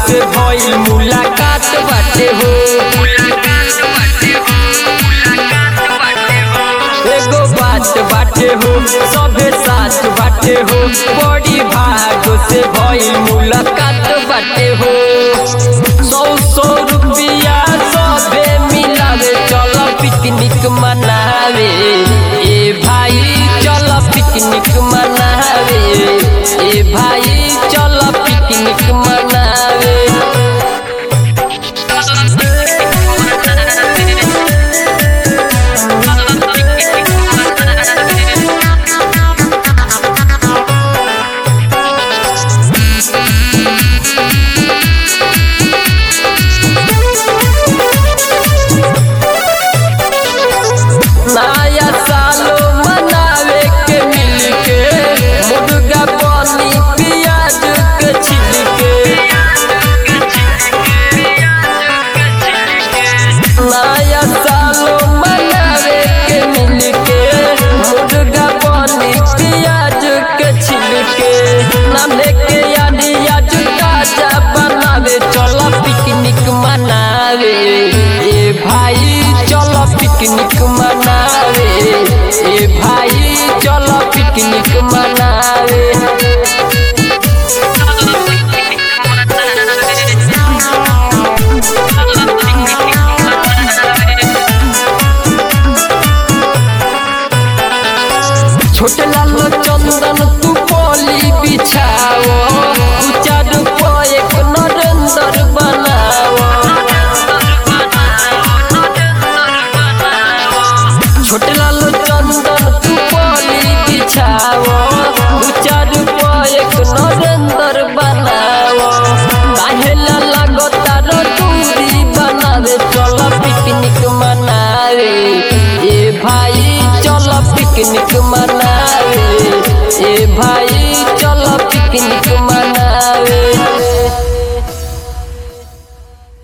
से भइल मुलाकात बाटे हो एगो बात बाटे हो सभे साथ बाटे हो बड़ी भाग से भइल मुलाकात बाटे हो सौ सौ रुपया सभे मिलावे चल पिकनिक मनावे ए भाई चल पिकनिक मनावे ए भाई चल पिकनिक मनावे नया सालो मनावे के मिलके मुर्गा पानी प्याज के छिलके नया सालो मनावे के मिलके मुर्गा पानी प्याज के छिलके नामे के यानी आज ताजा बनावे चलो पिकनिक मनावे ए भाई चलो पिकनिक मनावे ए भाई चलो पिकनिक मनावे छोटे लाल चंदन तू बोली बिछाओ तू चारू को एक नरेंद्र बनाओ छोटे लाल चंदन तू बोली बिछाओ तू चारू को एक नरेंद्र बनाओ काहे ला लगो तारो दूरी बनावे चलो पिकनिक मनावे ए भाई चलो पिकनिक मना